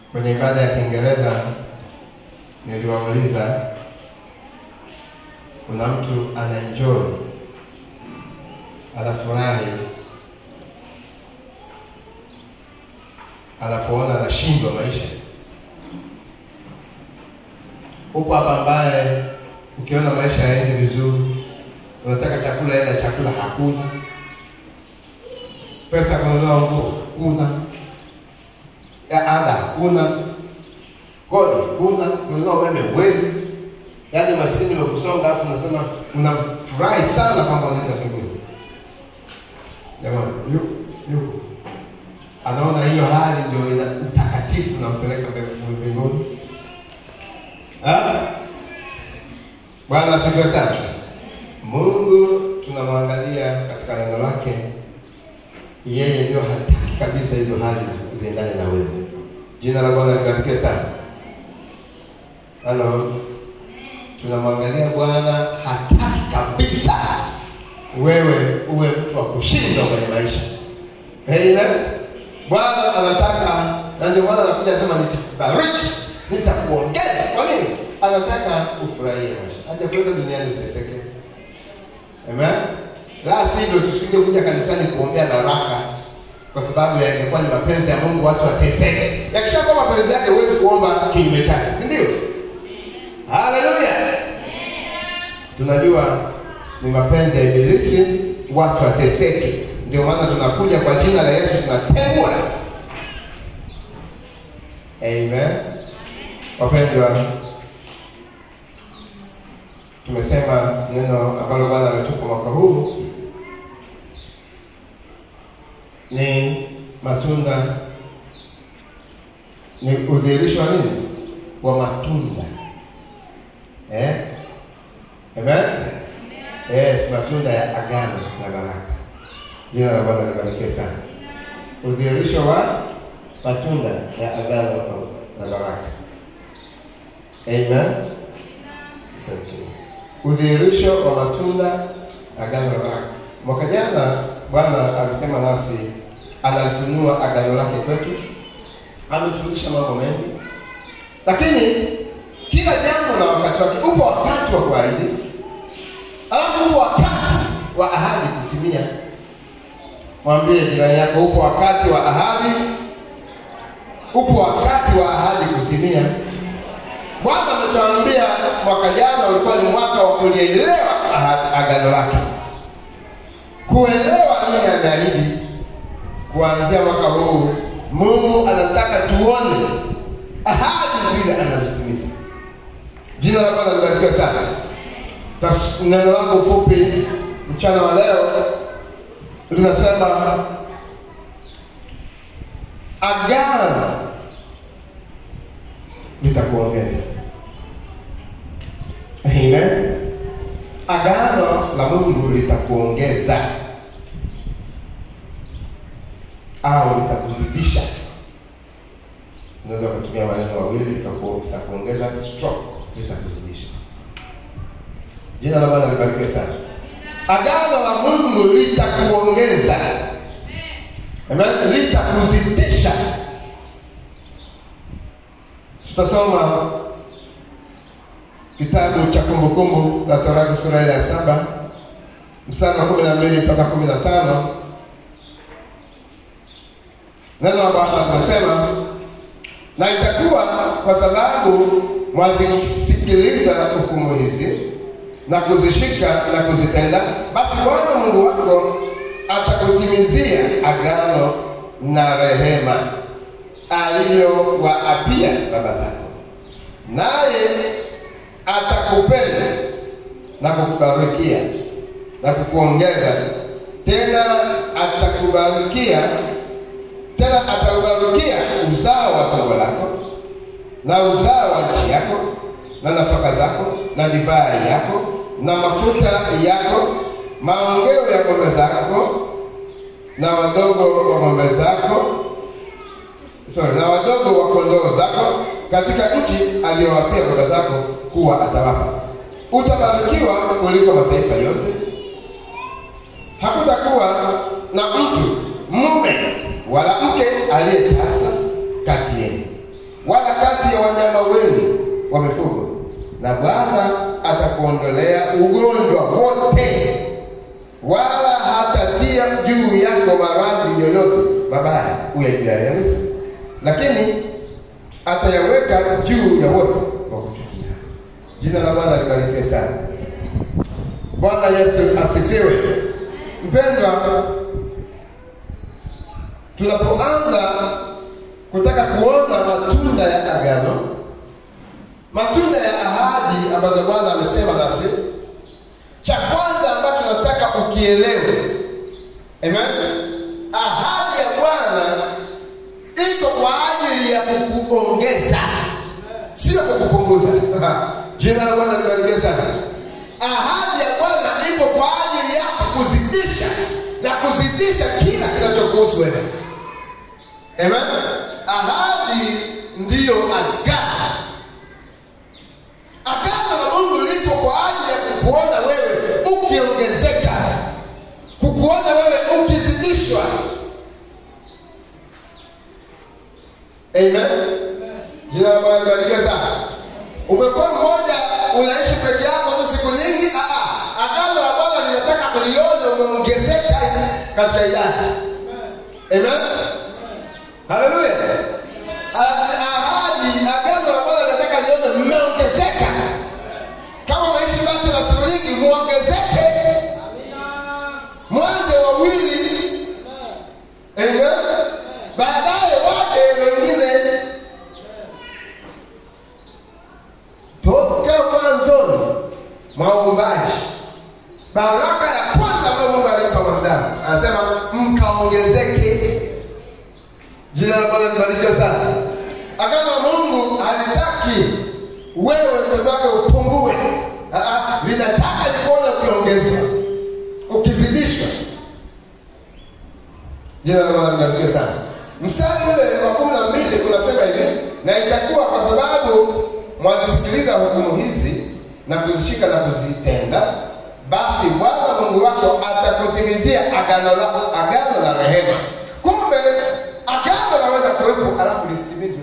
Kwenye ibada ya Kiingereza niliwauliza, kuna mtu anaenjoy, anafurahi anapoona anashindwa maisha? Upo hapa ambaye ukiona maisha yaendi vizuri, unataka chakula, ila chakula hakuna, pesa kununua nguo kuna ya ada hakuna, kodi kuna, kununua umeme huwezi, yaani maskini wakusonga, alafu unasema unafurahi sana kwamba unaenda mbinguni. Jamani, yuko yuko anaona hiyo hali ndio ina utakatifu nampeleka mbinguni. Ah? Bwana asifiwe sana. Mungu tunamwangalia katika neno lake, yeye ndio hataki kabisa hizo hali ziendane na wewe. Jina la Bwana libarikiwe sana. Halo, tunamwangalia Bwana hataki kabisa wewe uwe mtu wa kushindwa kwenye maisha. Amen. Bwana anataka na ndio Bwana anakuja anasema nitakubariki, nitakuongeza. Kwa nini? Anataka ufurahie maisha. Hajakuleta duniani uteseke. Amen. La sivyo tusingekuja kanisani kuombea baraka kwa sababu yangekuwa ni mapenzi ya Mungu watu wateseke. Yakishakuwa mapenzi yake huwezi kuomba kinyume chake, si ndio? Haleluya. Tunajua ni mapenzi ya Ibilisi watu wateseke. Ndio maana tunakuja kwa jina la Yesu tunatengwa. Amen. Wapendwa, tumesema neno ambalo Bwana ametupa mwaka huu ni matunda, ni udhihirisho wa nini? Wa matunda eh? Amen. Yes, matunda ya agano na baraka. Jina la Bwana libarikiwe sana. Udhihirisho wa matunda ya agano na baraka. Amen. Udhihirisho wa matunda agano la baraka. Mwaka jana Bwana alisema nasi, analifunua agano lake kwetu, ametufundisha mambo mengi, lakini kila jambo na wakati wake. Upo wakati wa kuahidi, alafu upo wakati wa ahadi kutimia. Mwambie jirani yako, upo wakati wa ahadi, upo wakati wa ahadi kutimia. Bwana ametuambia mwaka jana ulikuwa ni mwaka wa kulielewa agano lake, kuelewa nini ameahidi. Kuanzia mwaka huu, Mungu anataka tuone ahadi zile anazitimiza. Jina la Bwana libarikiwe sana. Neno langu fupi mchana wa leo linasema agano litakuongeza. Amen. Agano la Mungu litakuongeza au litakuzidisha. Unaweza kutumia maneno mawili, litakuongeza stroke, litakuzidisha. Jina la Bwana libarikiwe sana. Agano la Mungu litakuongeza, amen, litakuzidisha. Tutasoma kitabu cha Kumbukumbu la Torati sura ya saba mstari wa kumi na mbili mpaka kumi na tano. Neno la Bwana linasema, na itakuwa kwa sababu mwazisikiliza hukumu hizi na kuzishika na kuzitenda, basi Bwana Mungu wako atakutimizia agano na rehema aliyowaapia baba zako, naye atakupenda na kukubarikia na kukuongeza tena, atakubarikia tena, atakubarikia uzao wa tumbo lako na uzao wa nchi yako na nafaka zako na divai yako na mafuta yako, maongeo ya ng'ombe zako na wadogo wa ng'ombe zako, sorry, na wadogo wa kondoo zako katika nchi aliyowapia baba zako kuwa atawapa. Utabarikiwa kuliko mataifa yote. Hakutakuwa na mtu mume wala mke aliyetasa kati yenu, wala kati ya wanyama wenu wa mifugo, na Bwana atakuondolea ugonjwa wote, wala hatatia juu yako maradhi yoyote mabaya uyajuayo Misri, lakini atayaweka juu ya wote wa kuchukia. Jina la Bwana libarikiwe sana. Bwana Yesu asifiwe. Mpendwa, tunapoanza kutaka kuona matunda ya agano, matunda ya ahadi ambazo Bwana amesema nasi, cha kwanza ambacho nataka ukielewe, amen. Ahadi ya Bwana iko kwa ajili ya kukuongeza, sio kukupunguza. Jina la Bwana libarikiwe sana. Ahadi ya Bwana ipo kwa ajili ya kuzidisha na kuzidisha kila kinachokuhusu wewe. Amen. Ahadi ndiyo agano. Agano la Mungu lipo kwa ajili ya kukuona wewe ukiongezeka, kukuona wewe ukizidishwa. Amen. Jina la Bwana libarikiwe sana. Umekuwa mmoja unaishi peke yako tu siku nyingi. Ah, ah. Agano la Bwana linataka ulione umeongezeka katika idadi. Amen. Haleluya. Ahadi, agano la Bwana linataka lione mmeongezeka. Kama umeishi basi na siku nyingi, muongezeke, mwanze wawili. Amen. Baadaye waje wengine. Toka mwanzoni mwa uumbaji, baraka ya kwanza ambayo Mungu alimpa mwanadamu anasema mkaongezeke. Jina la Bwana libarikiwe sana. Agano la Mungu halitaki wewe mtoto wake upungue, Ah, ah, linataka likuona ukiongezwa, ukizidishwa. Jina la Bwana libarikiwe sana. Mstari ule wa kumi na mbili kunasema hivi, na itakuwa kwa sababu mwazisikiliza hukumu hizi na kuzishika na kuzitenda, basi Bwana Mungu wako atakutimizia agano la agano la rehema. Kumbe agano laweza kuwepo alafu lisitimizwe.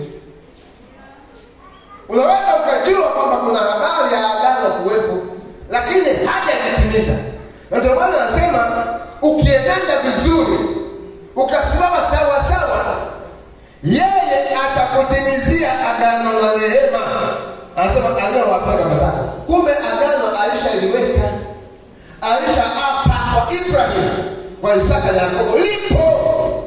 Unaweza ukajua kwamba kuna habari ya agano kuwepo, lakini hajalitimiza. Na ndio maana anasema ukienenda vizuri, ukasimama sawa sawa, yeye atakutimizia agano la rehema. Anasema aliyowapea baba zako. Kumbe agano alishaliweka, alishaapa kwa Ibrahim, kwa Isaka na Yakobo, lipo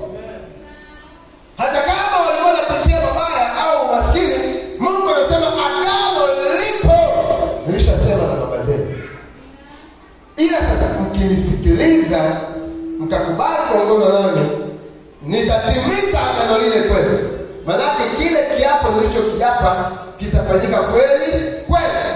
hata kama walikuwa wanapitia mabaya au maskini, Mungu anasema agano lipo, nilishasema na baba zenu. Ila sasa mkinisikiliza, mkakubali kuongozwa nami, nitatimiza agano lile kwenu. Maanake kile kiapo nilichokiapa kitafanyika kweli kweli.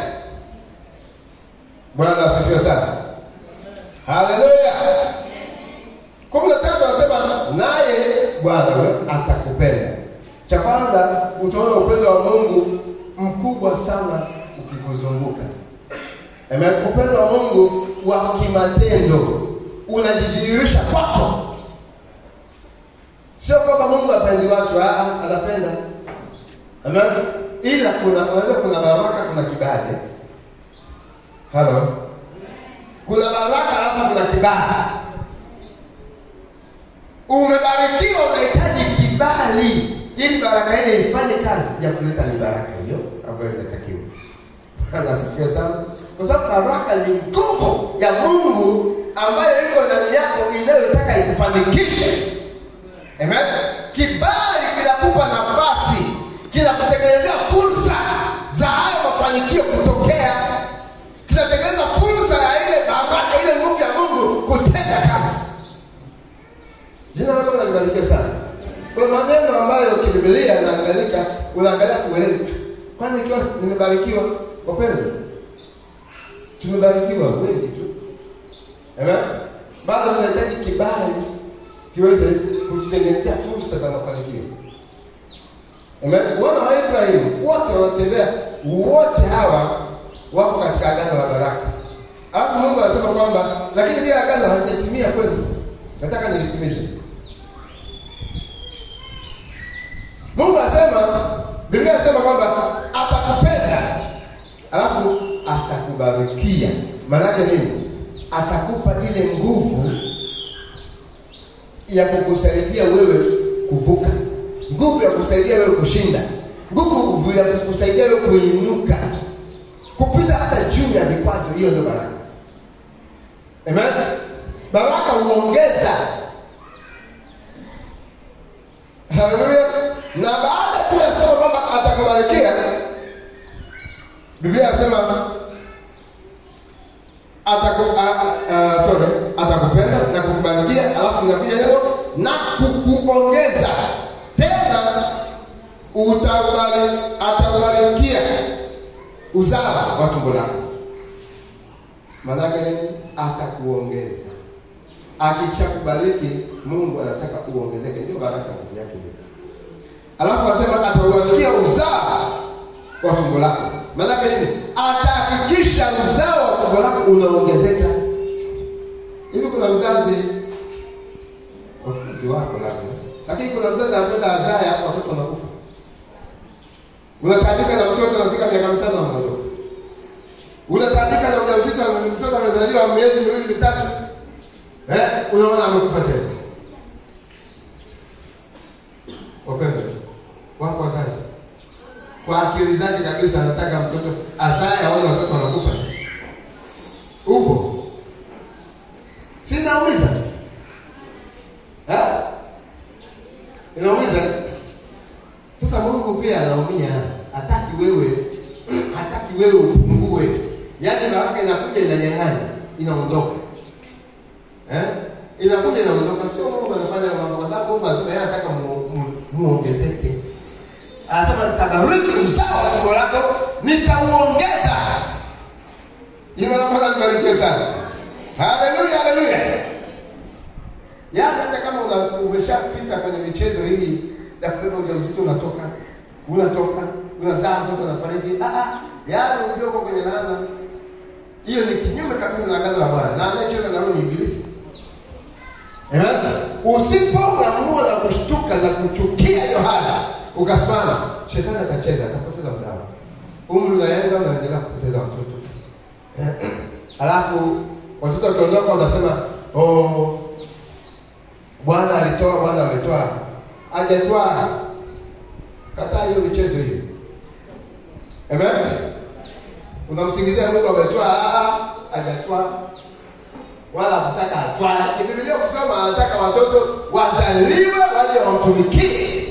Bwana asifiwe sana, haleluya. kumi na tatu anasema naye Bwana we atakupenda. Cha kwanza utaona upendo wa Mungu mkubwa sana ukikuzunguka. Amen. Upendo wa Mungu wa kimatendo unajidhihirisha kwako, sio kwamba Mungu apendi watu, ah, anapenda. Amen. Ila kuna unajua, kuna baraka, kuna kibali. Halo, kuna baraka alafu kuna kibali umebarikiwa, unahitaji kibali ili baraka ile ifanye kazi ya kuleta ni baraka hiyo ambayo inatakiwa. Bwana asifiwe sana, kwa sababu baraka ni nguvu ya Mungu ambayo iko ndani yako inayotaka ikufanikishe. Amen. Kibali kinakupa nafasi, kinakutengenezea fursa za hayo mafanikio kutokea, kinatengeneza fursa ya ile baraka, ile nguvu ya Mungu kutenda kazi. Jina la Bwana libarikiwe sana. Kuna maneno ambayo kibibilia naangalika, unaangalia fuelezi. Kwani ikiwa nimebarikiwa, wapendwa, tumebarikiwa wengi tu, amen. Bado tunahitaji kibali kiweze kututengenezea fursa za mafanikio, amen. Wana wa Ibrahimu wote wanatembea, wote hawa wako katika agano la baraka, alafu Mungu anasema kwamba lakini bila agano halijatimia kwenu, nataka nilitimize. Mungu anasema Biblia inasema kwamba atakupenda alafu atakubarikia. Maana yake nini? Atakupa ile nguvu ya kukusaidia wewe kuvuka, nguvu ya kusaidia wewe kushinda, nguvu ya kukusaidia wewe kuinuka, kupita hata juu ya vikwazo. Hiyo ndio baraka. Amen. Baraka huongeza. Haleluya. Na baada tu ya kusema kwamba atakubarikia, Biblia inasema ataku, a- a- a- sorry, atakupenda na kukubarikia, alafu inakuja neno na kukuongeza tena, utabari, atabarikia uzao wa tumbo lako. Maanake nini? Atakuongeza. Akishakubariki, Mungu anataka uongezeke, ndio baraka nguvu yake hiyo. Alafu anasema atauandikia uzao wa tumbo lako. Maanake nini? Atahakikisha uzao wa tumbo lako unaongezeka. Hivi kuna mzazi wafuzi wako labda, lakini kuna mzazi anapenda azae afu watoto wanakufa. Unataabika na mtoto anafika miaka mitano anaondoka. Unataabika na ujauzito, mtoto amezaliwa miezi miwili mitatu, eh, unaona amekufa tena. Wapendwa, wako wazazi kwa akili zake kabisa anataka mtoto azae aone watoto wanakufa. Upo? Si inaumiza? Eh? Inaumiza? Sasa Mungu pia anaumia, hataki wewe hataki wewe upungue. Yaani baraka inakuja inanyang'anya, inaondoka. Eh? Inakuja inaondoka, sio Mungu anafanya mambo kwa sababu Mungu anasema yeye anataka mu- mu- muongezeke. Anasema nitabariki uzao wa tumbo lako, nitauongeza. Jina la Bwana libarikiwe sana. Haleluya, haleluya. Yaani hata kama una- umeshapita kwenye michezo hii ya kubeba ujauzito, unatoka unatoka unazaa mtoto anafariki, ah ah, yaani ujue uko kwenye laana. Hiyo ni kinyume kabisa na agano la Bwana, na anayecheza na roho ni Ibilisi. Amen. Usipoamua na kushtuka na kuchukia Yohana ukasimama, shetani atacheza, atapoteza muda wako. Umri unaenda, unaendelea kupoteza watoto. Alafu watoto wakiondoka, unasema oh, Bwana alitoa, Bwana ametoa. Hajatwaa. Kataa hiyo michezo hiyo. Amen. Unamsingizia Mungu ametwaa, ah, ah, hajatwaa wala hakutaka atwae. Biblia kusoma anataka watoto wazaliwe waje wamtumikie.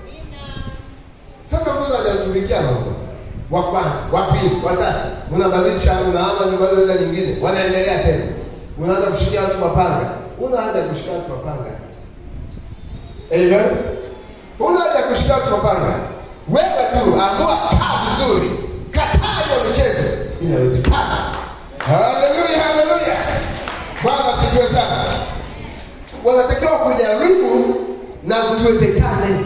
Sasa mtoto hajamtumikia anaondoka. Wa kwanza, wa pili, wa tatu, unabadilisha unaama nyumbani nyingine, wanaendelea tena. Unaanza kushikia watu mapanga. Unaanza kushikia watu mapanga. Amen. Unaanza kushikia watu mapanga. Wewe tu amua kaa vizuri. Kataa hiyo michezo. Inawezekana. Haleluya, haleluya. Bwana asifiwe sana. Wanatakiwa kujaribu na usiwezekane.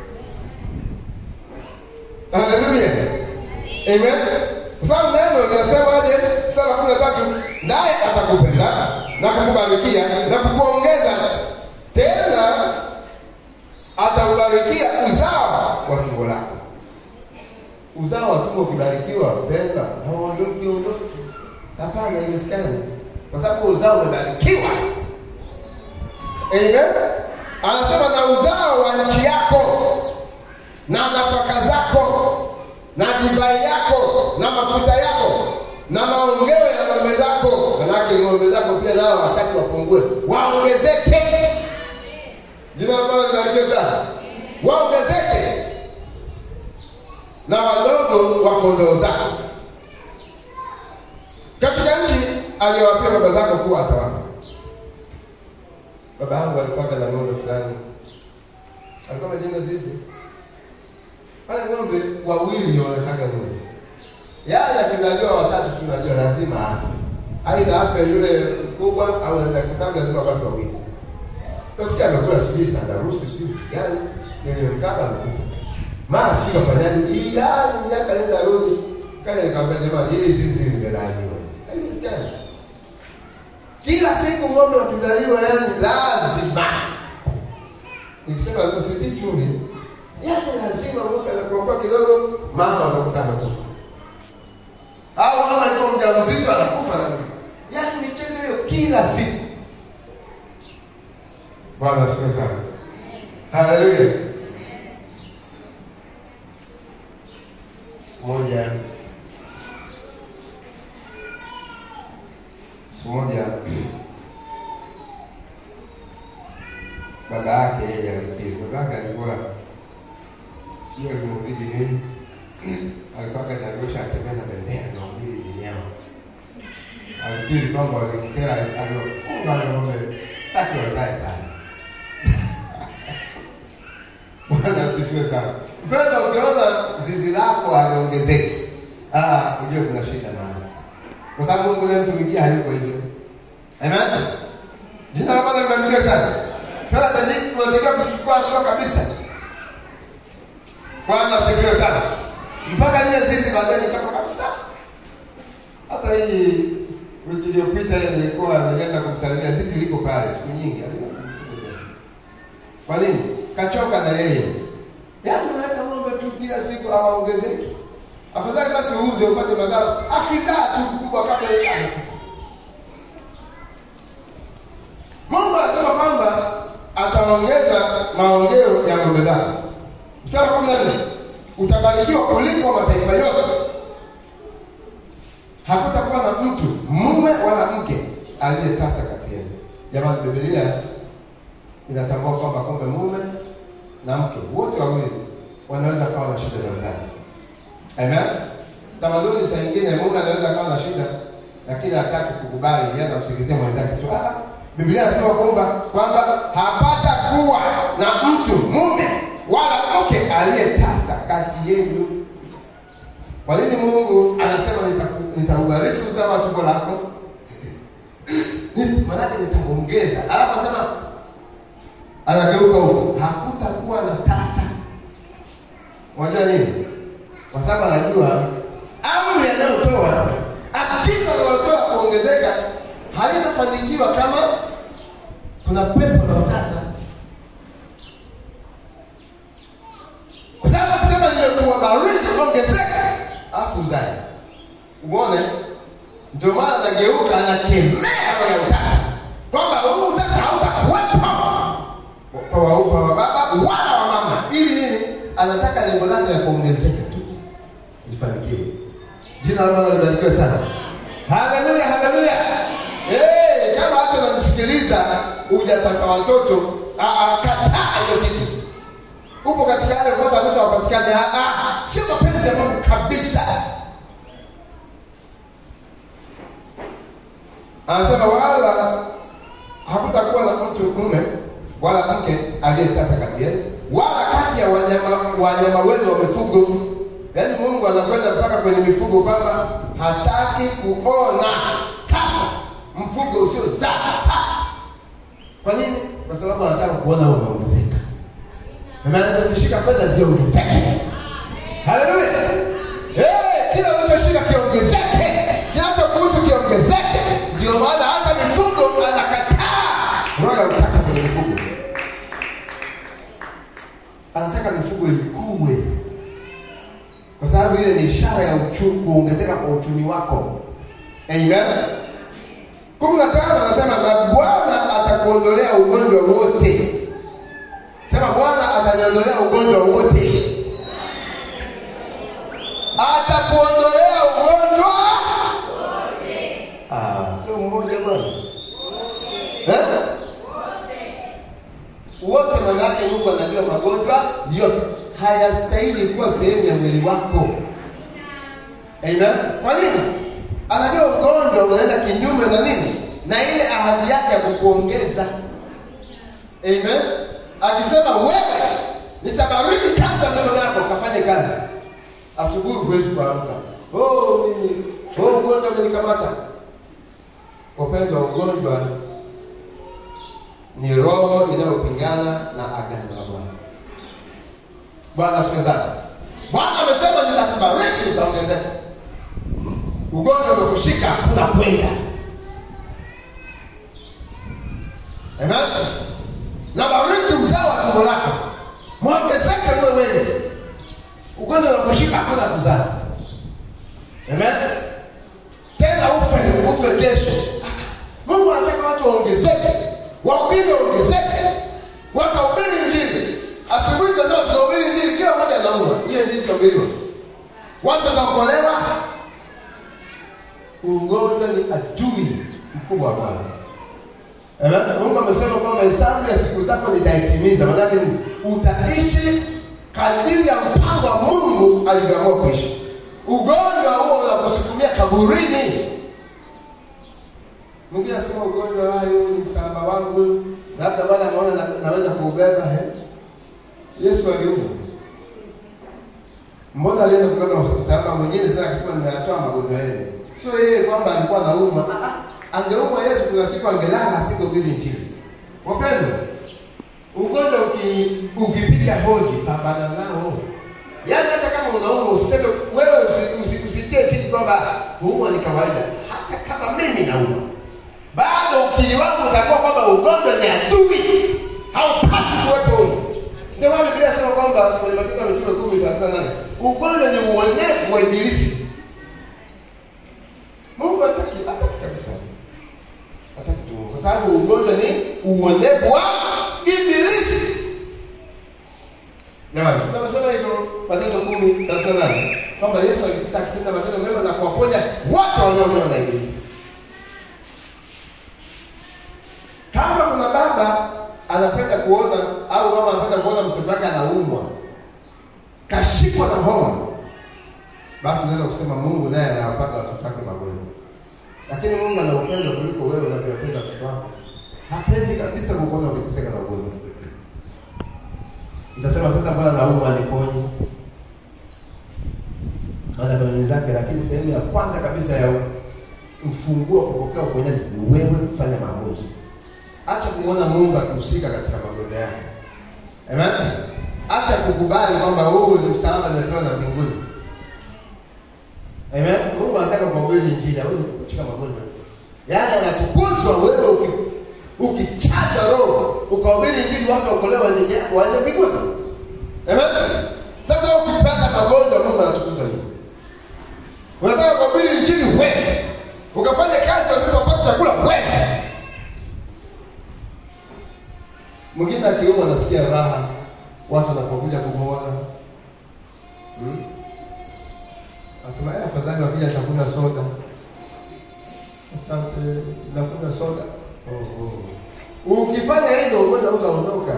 Haleluya. Amen. Kwa sababu neno linasemaje? Sura kumi na tatu, naye atakupenda na kukubarikia na kukuongeza tena, ataubarikia uzao wa tumbo lako. Uzao wa tumbo ukibarikiwa, pendwa, hauondoki ondoki. Hapana, haiwezekani, kwa sababu uzao umebarikiwa. Amen. Anasema na uzao wa nchi yako na nafaka zako na divai yako na mafuta yako na maongeo ya ng'ombe zako. Manake ng'ombe zako pia nao wataki wapungue, waongezeke. Jina la Bwana libarikiwe sana, waongezeke na wadogo wa kondoo zako katika nchi aliyowapia baba zako kuwa atawapa. Baba yangu alikuwa na ng'ombe fulani, alikuwa amejenga zizi wale ng'ombe wawili ndio wanataka ng'ombe. Yale akizaliwa watatu tu najua lazima afe. Aidha afe yule mkubwa au anaenda kisabu lazima wabaki wawili. Tasikia amekula sijui sandarusi sijui kitu gani, nile mkaba amekufa. Mara sijui kafanyaje, hii yaani miaka nenda rudi. Kaja nikamwambia jamaa, hili zizi limelaaniwa. Haiwezekani. Kila siku ng'ombe wakizaliwa yani lazima. Nikisema lazima sitii chumvi, yaani lazima mwaka anakuokoa kidogo kidogo, mama anakuta anakufa, au mama alikuwa mjamzito anakufa na nini. Yaani michezo hiyo kila siku. Bwana asifiwe sana. Haleluya. Siku moja siku moja baba yake yeye alikiri. Baba yake alikuwa sio alimhubiri nini, alikuwa kanarusha atembea na bendera na uhubiri dini yao. Alikiri kwamba walimkera, aliwafunga wale ng'ombe taki wazae pale. Bwana asifiwe sana. Mpendwa, ukiona zizi lako haliongezeki, ah, ujue kuna shida mahali, kwa sababu Mungu anayemtumikia hayuko hivyo. Amen. Jina la Bwana libarikiwe sana. Sasa tunatakiwa kuchukua hatua kabisa. Bwana asifiwe sana. Mpaka lile zizi baadaye likafa kabisa. Hata hii wiki iliyopita nilikuwa nilienda kumsalimia, zizi liko pale siku nyingi, halina kumfuga tena. Kwa nini? Kachoka na yeye. Yaani unaweka ng'ombe tu kila siku hawaongezeki. Afadhali basi uuze upate madhara. Akizaa tu kubwa kabla yeye anakufa. Mungu anasema kwamba ataongeza maongeo ya ng'ombe zako. Mstari wa kumi na nne utabarikiwa kuliko mataifa yote, hakutakuwa na mtu mume wala mke aliyetasa kati yenu. Jamani, Biblia inatambua kwamba kumbe mume na mke wote wawili wanaweza kawa na shida za uzazi. Amen. Tamaduni saa nyingine mume anaweza kawa na shida, lakini hataki kukubali, yeye anamsikizia mwenzake tu. Ah, Biblia inasema kwamba kwamba hapata kuwa na mtu mume wala mke aliyetasa kati yenu. Kwa nini Mungu anasema nitaku- nitaubariki uzao wa tumbo lako? Ni- Maanake nitaongeza. Alafu anasema anageuka huko, hakutakuwa na tasa. Unajua nini? Kwa sababu anajua amri anayotoa, agizo analotoa kuongezeka halitafanikiwa kama kuna pepo na utasa. Kwa sababu akisema nimekuwabariki ongezeka, afu uzae. Umeona? Ndio maana anageuka anakemea roho ya utasa, kwamba huu utasa hautakuwepo kwa waupa wa baba wala wa mama, ili nini? Anataka lengo lake la kuongezeka tu lifanikiwe. Jina la Bwana libarikiwe sana. Haleluya, haleluya. Eh, kama hata unanisikiliza hujapata watoto, ah, ah, kataa hiyo kitu. Upo katika yale kwanza watoto wapatikane, ah, ah, sio mapenzi ya Mungu kabisa. Anasema wala hakutakuwa na mtu mume wala mke aliyetasa kati yenu, wala kati ya wanyama wanyama wenu wa mifugo. Yaani Mungu anakwenda mpaka kwenye mifugo, kwamba hataki kuona tasa, mfugo usiozaa hataki. Kwa nini? Kwa sababu anataka kuona wewe umeongezeka. Ameanza kushika fedha ziongezeke. Haleluya! Eh, kila unachoshika kiongezeke, kinachokuhusu kiongezeke. Ndio maana hata mifugo anakataa roho ya utasa kwenye mifugo. Anataka mifugo ikue, kwa sababu ile ni ishara ya uchumi, kuongezeka kwa uchumi wako. Amen. kumi na tano anasema na Bwana atakuondolea ugonjwa wote. Sema Bwana ataniondolea ugonjwa wote. Atakuondolea ugonjwa Ah, sio mmoja bwana. Eh? Wote maana yake Mungu anajua magonjwa yote hayastahili kuwa sehemu ya mwili wako. Amen. Kwa nini? Anajua ugonjwa unaenda kinyume na nini? Na ile ahadi yake ya kukuongeza. Amen. Akisema wewe nitabariki kazi ya mikono yako, kafanye kazi. Asubuhi huwezi kuamka. Oh, mimi oh, ugonjwa umenikamata. Upendo wa ugonjwa ni roho inayopingana na agano la Bwana. Bwana asifiwe sana. Bwana amesema nitakubariki, utaongezeka. Ugonjwa umekushika, hakuna kwenda. Amen. Na bariki uzao wa tumbo lako, mwongezeke wewe wengi. ugonjwa unakushika hakuna kuzaa. Amen. Tena ufe ufe kesho. Mungu anataka watu waongezeke, wahubiri waongezeke, wakahubiri Injili. Asubuhi tazama, tunahubiri Injili, kila mmoja anaumwa. Hiyo Injili itahubiriwa, watu wataokolewa. Ugonjwa ni adui mkubwa wa Bwana. Amen. Mungu amesema kwamba hesabu ya siku zako nitaitimiza. Maanake ni utaishi kadiri ya mpango wa Mungu alivyoamua kuishi. Ugonjwa huo unakusukumia kaburini. Mwingine anasema ugonjwa hayo ni msalaba wangu, labda Bwana ameona na, naweza kuubeba. He, Yesu aliumwa, mbona alienda kubeba msalaba mwingine? Tena akasema nimeyatoa magonjwa yenu. Sio yeye kwamba alikuwa anaumwa. Ah, ah, angeumwa Yesu, kuna siku angelala asingehubiri Injili. Wapendwa, ugonjwa uki, ukipiga hodi, pambana nao. Yaani hata kama unaumwa usiseme wewe usi- usi- usitie kitu kwamba kuumwa ni kawaida. Hata kama mimi naumwa, bado ukili wangu utakuwa kwamba ugonjwa ni adui, haupasi kuwepo huko. Ndio maana Biblia inasema kwamba kwenye Matendo ya Mitume kumi thelathini na nane ugonjwa ni uonevu wa ibilisi. Mungu hataki hataki kabisa, hataki tu, kwa sababu ugonjwa ni uonevu wa ibilisi. Jamani, sina nasema hivyo Matendo kumi thelathini na nane kwamba Yesu alipita akitenda matendo mema na kuwaponya wote walioonewa na ibilisi. Kama kuna baba anapenda kuona au mama anapenda kuona mtoto wake anaumwa, kashikwa na homa, basi unaweza kusema Mungu naye anawapaka watoto wake magonjwa. Lakini Mungu ana upendo kuliko wewe unavyopenda watoto wako. Hapendi kabisa kukuona ukiteseka na ugonjwa. Nitasema sasa, Bwana naumwa, niponye ana kanuni zake, lakini sehemu ya kwanza kabisa ya mfunguo wa kupokea uponyaji ni wewe kufanya maamuzi. Acha kumwona Mungu akihusika katika magonjwa yako. Amen. Acha kukubali kwamba huu ni msalaba nimepewa na mbinguni. Amen. Mungu anataka kuhubiri injili, hawezi kukuchika magonjwa. Yaani anatukuzwa wewe uki ukichaja roho ukahubiri injili watu wakolewa nje waende mbinguni. Amen. Sasa ukipata magonjwa Mungu anatukuzwa nini? Unataka kuhubiri injili huwezi. Ukafanya kazi usipopata chakula huwezi. Mwingine akiumwa anasikia raha, watu wanapokuja kumuona hmm? Asema eh, afadhali wakija atakunywa soda. Asante, nakunywa soda. Oh, oh. Ukifanya hivyo ugonjwa utaondoka.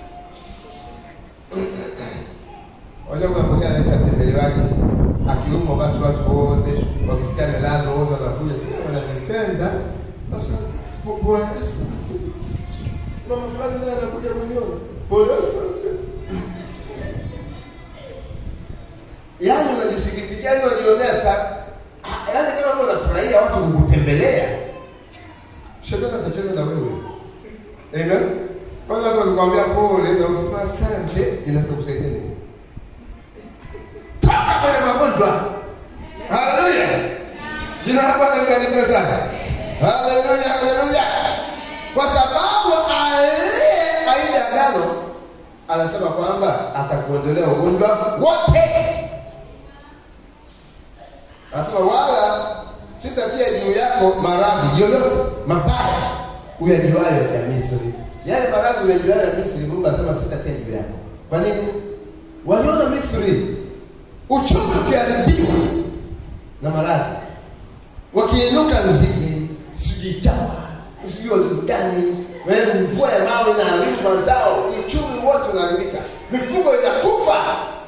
Wajua kuna mwingine anaweza atembelewaje akiumwa, basi watu wote wakisikia amelazwa wote wanakuja, sasa wananipenda. Basi pole asante. Mama fulani naye anakuja kuniona. Pole asante. Yaani unajisikitikia, yaani unajionea sana. Ah, Yaani kama wewe unafurahia watu kukutembelea. Shetani atacheza na wewe. Amen. Kwanza watu wakikwambia pole na ukisema asante inakusaidia nini? Toka kwenye magonjwa. Haleluya. Jina la Bwana libarikiwe sana. Haleluya, haleluya. Kwa sababu aliye aina ya agano anasema kwamba atakuondolea ugonjwa wote. Anasema wala sitatia juu yako maradhi yoyote mabaya uyajuayo ya Misri. Yale maradhi uyajuayo ya Misri, Mungu anasema sitatia juu yako. Kwa nini? Waliona Misri uchumi ukiharibiwa na maradhi, wakiinuka nzige, sijui chawa, sijui wadudu gani, wewe mvua ya mawe inaharibu mazao, uchumi wote unaharibika, mifugo inakufa.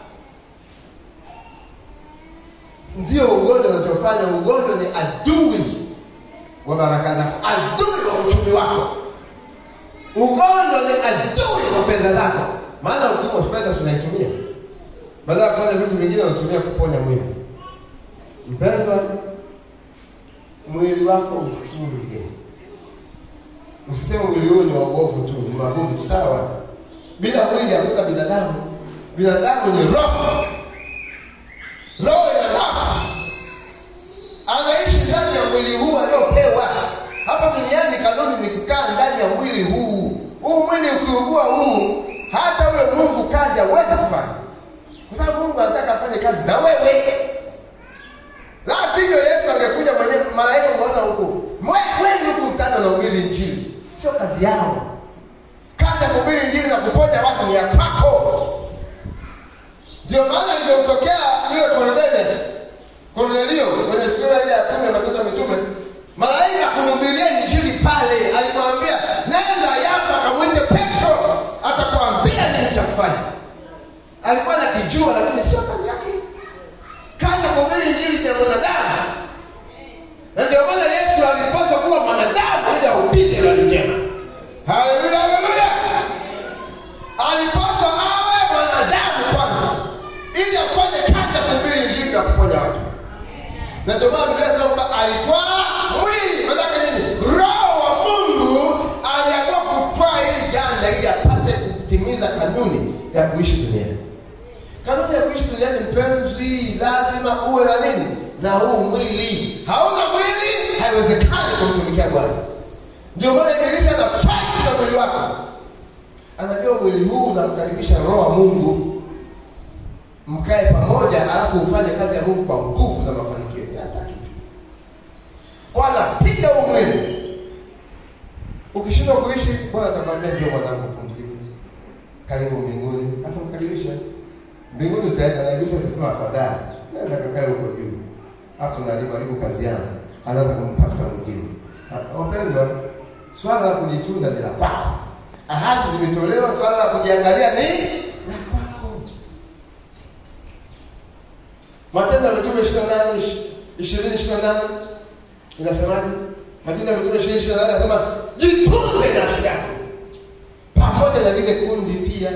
Ndio ugonjwa unachofanya. Ugonjwa ni adui wa baraka zako, adui wa uchumi wako. Ugonjwa ni adui wa fedha zako, maana ukiwa fedha tunaitumia badala ya kufanya vitu vingine, unatumia kuponya mwili. Mpendwa, mwili wako uchunge. Usiseme mwili huu ni waogovu tu, ni magumu. Sawa, bila mwili hakuna binadamu. Binadamu ni roho, roho ina nafsi, anaishi ndani ya mwili huu aliopewa. Hapa duniani kanuni ni kukaa ndani ya mwili huu. Huu mwili ukiugua huu, hata huyo Mungu kazi hawezi kufanya, kwa sababu Mungu anataka afanye kazi na wewe. La sivyo Yesu angekuja mwenyewe, malaika unaona huko We- wengi huku mtanda na ubiri injili, sio kazi yao. Kazi ya kuhubiri injili na kuponya watu ni ya kwako. Ndio maana ilivyomtokea yule Cornelius, Cornelio kwenye sura ile ya kumi ya Matendo ya Mitume, malaika kumhubiria injili pale, alimwambia nenda Yafa kamwite Petro, atakwambia nini cha kufanya. Alikuwa nakijua, lakini sio kazi yake. Kazi ya kuhubiri injili ni ya mwanadamu, na ndio maana Yesu alipaswa kuwa mwanadamu ili ahubiri habari njema. Haleluya, haleluya! Alipaswa awe mwanadamu kwanza, ili afanye kazi ya kuhubiri injili ya kuponya watu. Na ndio maana Biblia inasema kwamba alitwaa mwili, maanake nini? Roho wa Mungu aliamua kutwaa hili janga ili apate kutimiza kanuni ya kuishi duniani. Kanuni ya kuishi duniani, mpenzi, lazima uwe na nini? Na huu mwili. Hauna mwili, haiwezekani kumtumikia Bwana. Ndio maana Ibilisi ana fight na mwili wako, anajua mwili huu unamkaribisha Roho wa Mungu, mkae pamoja, alafu ufanye kazi ya Mungu kwa nguvu na mafanikio. Yeye hataki tu, kwa anapiga huu mwili. Ukishindwa kuishi, Bwana atakwambia njoo mwanangu, pumzika, karibu mbinguni. Atamkaribisha mbinguni, utaenda na Ibilisi atasema afadhali nenda kakae huko juu, hapo nalipo haribu kazi yangu, anaanza kumtafuta mwingine. Ah, Wapendwa, swala la kujitunza ni la kwako. Ahadi zimetolewa, swala la kujiangalia ni la kwako. Matendo ya Mitume 28 20 28 inasemaje? Matendo ya Mitume 20 28 inasema jitunze nafsi yako pamoja na lile kundi pia.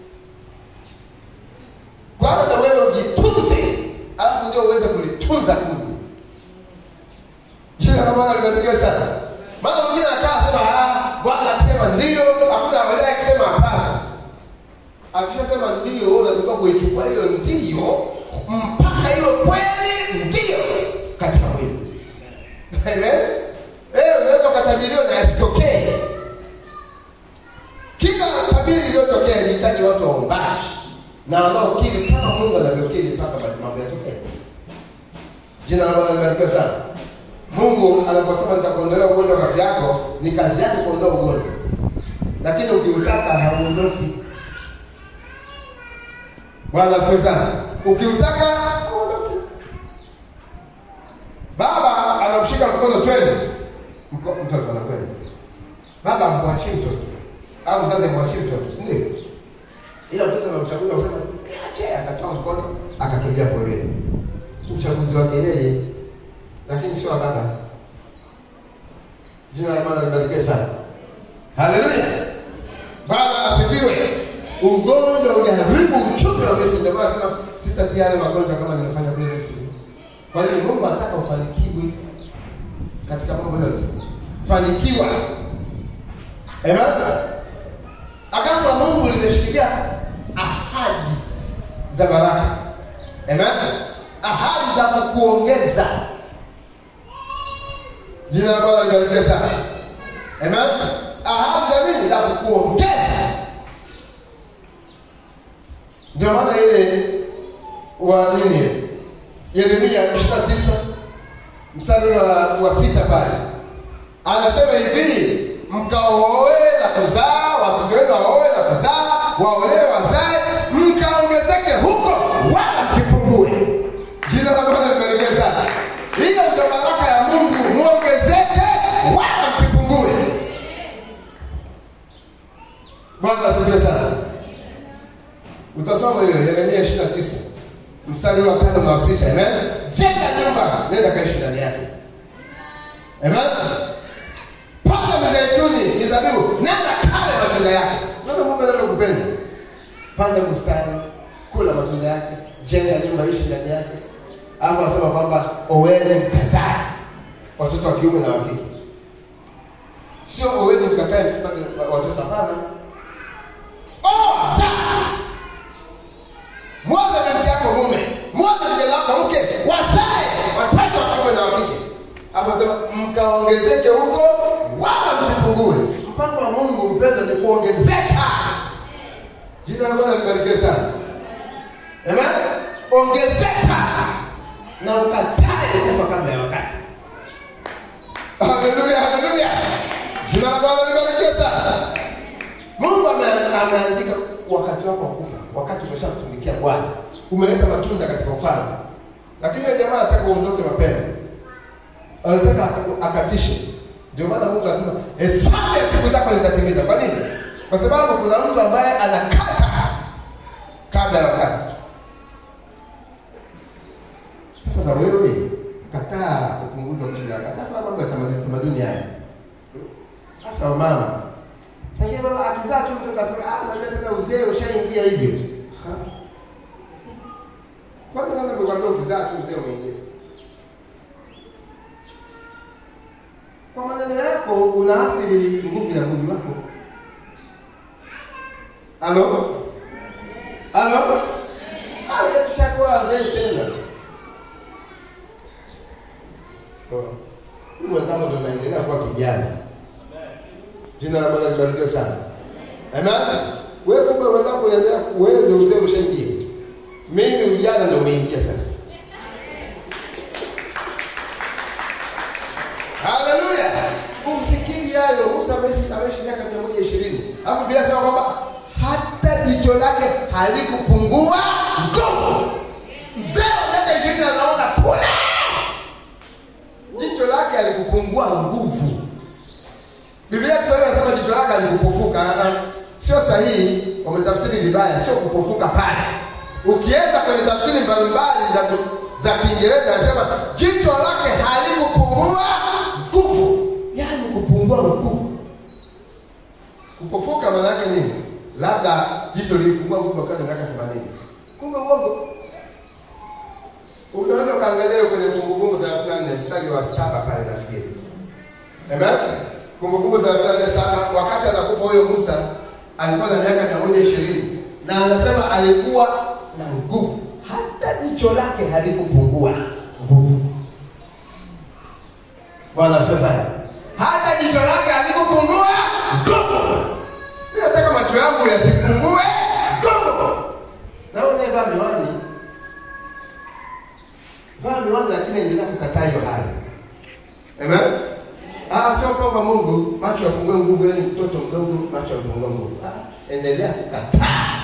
Kwanza na wewe ujitunze, alafu ndio uweze kulitunza kundi. Jina la Bwana limepigiwa sana. Maana mwingine anakaa sema ah, Bwana akisema ndio, hakuna baadaye akisema hapana. Akishasema ndio, wewe unatakiwa kuichukua hiyo ndio mpaka hiyo kweli ndio katika mwili. Amen. Eh, unaweza ukatabiriwa na asitokee. Kila tabiri iliyotokea ilihitaji watu waombaji na wanaokiri kama Mungu anavyokiri mpaka mambo yatokee. Jina la Bwana libarikiwe sana. Mungu anaposema nitakuondolea ugonjwa kati yako, ni kazi yake kuondoa ugonjwa, lakini ukiutaka hauondoki. Bwana asifiwe sana. Ukiutaka hauondoki. Baba anamshika mkono, twende. Mko- Mtoto anakwenda. Baba amwachie mtoto au mzazi amwachie mtoto, si ndio? Ila mtoto anamchagua kusema niache, akatoa mkono akakimbia poleni. Uchaguzi wake yeye lakini sio wa baba. Jina la Bwana libarikiwe sana. Haleluya. Bwana asifiwe. Ugonjwa uliharibu uchumi wa Misri. Ndio maana sema sitatia yale magonjwa kama nimefanya kule Misri. Kwa hiyo Mungu anataka ufanikiwe katika mambo yote. Fanikiwa. Amen. Agano la Mungu limeshikilia ahadi za baraka. Amen. Ahadi za kukuongeza. Jina la Bwana libarikiwe sana. Amen. Ahadi za nini? Za kukuongeza. Ndio maana ile wa nini? Yeremia 29 mstari wa, wa sita pale anasema hivi, mkaoe na kuzaa, watoto wenu waoe na kuzaa, waolewe wazae, mkaongezeke huko, wala msipungue. Jina la Bwana libarikiwe sana. Hiyo ndio baraka ya Mungu, muongezeke wala msipungue. Bwana asifiwe sana. Utasoma hiyo Yeremia 29 mstari wa tano na wa sita. Amen. Jenga nyumba, nenda kaishi ndani yake. Amen. Panda mizeituni, mizabibu, nenda kale matunda yake. Ndio Mungu anavyokupenda. Panda bustani, kula matunda yake, jenga nyumba, ishi ndani yake. Alafu anasema kwamba oweni mkazaa watoto wa kiume na wa kike. Sio oweni mkakae msipate watoto, hapana. Oh, zaa mwaza binti yako mume, mwaza kijana wako mke, wazae watoto wa kiume na wa kike. Hapo sema mkaongezeke huko, wala msipungue. Mpango wa Mungu mpenda ni kuongezeka. Jina la Bwana libarikiwe sana. Amen. ongezeka na ukatae kufa kabla ya wakati haleluya haleluya jina la bwana libarikiwe sana mungu ame- ameandika wakati wako wa kufa wakati umeshamtumikia bwana umeleta matunda katika ufalme lakini huyo jamaa anataka uondoke mapema anataka aka- akatishe ndio maana mungu anasema hesabu ya siku zako zitatimiza kwa nini kwa sababu kuna mtu ambaye anakata kabla ya wakati sasa na wewe kataa kupunguzwa kabla ya wakati hasa mambo ya tamaduni tamaduni haya hasa wamama sasa baba akizaa tu mtoto asema ah na tena uzee ushaingia hivyo Ha? kwanza kama nimekwambia ukizaa tu uzee umeingia kwa maneno yako unaathiri nguvu ya mwili wako halo halo haya tushakuwa wazee tena hii mwenzangu ndo naendelea kuwa kijana jina la bwana libarikiwe sana amen wewe kumbe wenzangu unaendelea wewe ndio uzee umeshaingia mimi ujana ndio umeingia sasa haleluya umsikili hayo musa ameishi ameishi miaka mia moja ishirini alafu bila sema kwamba hata jicho lake halikupungua nguvu mzee wa miaka ishirini anaona kule jicho lake alikupungua nguvu biblia kiswahili anasema jicho lake alikupofuka Ah, ah. sio sahihi wametafsiri vibaya sio kupofuka pale ukienda kwenye tafsiri mbalimbali za, za kiingereza anasema jicho lake halikupungua nguvu yaani kupungua nguvu kupofuka maana yake nini labda jicho lilipungua nguvu wakati wa miaka themanini kumbe uongo unaweza ukaangalia kwenye kumbukumbu thelathini na nne mstari wa saba pale nafikiri amen kumbukumbu thelathini na nne saba wakati anakufa huyo musa alikuwa na miaka mia moja ishirini na anasema alikuwa na nguvu hata jicho lake halikupungua nguvu bwana asifiwe sana hata jicho lake halikupungua nguvu mi nataka macho yangu yasipungue nguvu na unayevaa miwani vaa miwani lakini endelea kukataa hiyo hali amen ah sio kwamba mungu macho yapungue nguvu yani mtoto mdogo macho yapungue nguvu ah, endelea kukataa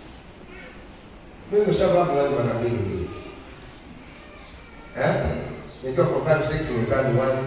mimi nimeshavaa miwani mara mbili mbili eh nikiwa for five six nimevaa miwani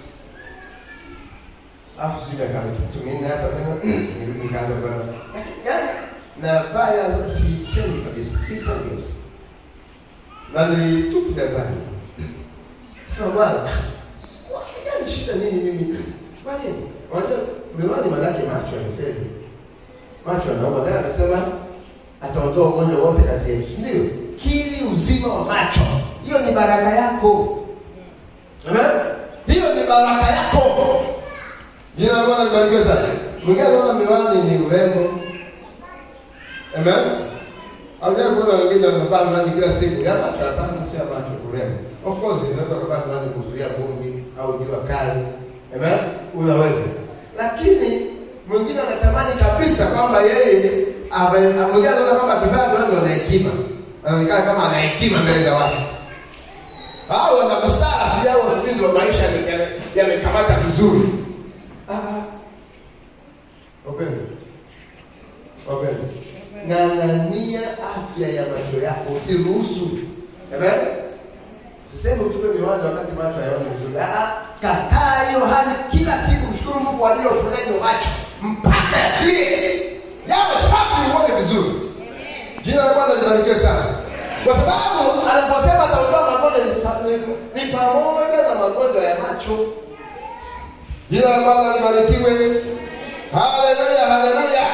afu sijui miaka mitatu minne hapa tena nirudi nikaanza kuvaa yaani navaa ila sipendi kabisa sipendi kabisa na nilitupilia mbali. Sasa bwana, wakijani shida nini mimi? Kwa nini? Unajua miwani manake macho yamefeli. Macho yanauma. Naye anasema ataondoa ugonjwa wote kati yetu, si ndio? Kili uzima wa macho, hiyo ni baraka yako. Amen? Hiyo ni baraka yako. Jina la Bwana libarikiwe sana. Mwingine anaona miwani ni urembo. Amen? Haujawahi kuona wengine wanavaa miwani kila siku ya macho? Hapana, sio ya macho, urembo. Of course unaweza kuvaa miwani kuzuia vumbi au jua kali, amen, unaweza. Lakini mwingine anatamani kabisa kwamba yeye ave- mwingine anaona kwamba akivaa miwani ana hekima, anaonekana kama ana hekima mbele za watu au ana busara, sijui au sijui ndio maisha yame- yame- yamekamata vizuri. Ah, ah. Upendo, upendo ng'ang'ania afya ya macho yako, usiruhusu. Amen. Sisemi utupe miwani wakati macho hayaoni vizuri. Ah, kataa hiyo hali kila siku, mshukuru Mungu kwa ajili ya uponyaji wa macho mpaka yakilie, yawe safi, uone vizuri. Jina la Bwana libarikiwe sana, kwa sababu anaposema ataondoa magonjwa ni sa- ni- ni pamoja na magonjwa ya macho. Jina la Bwana libarikiwe. Haleluya, haleluya.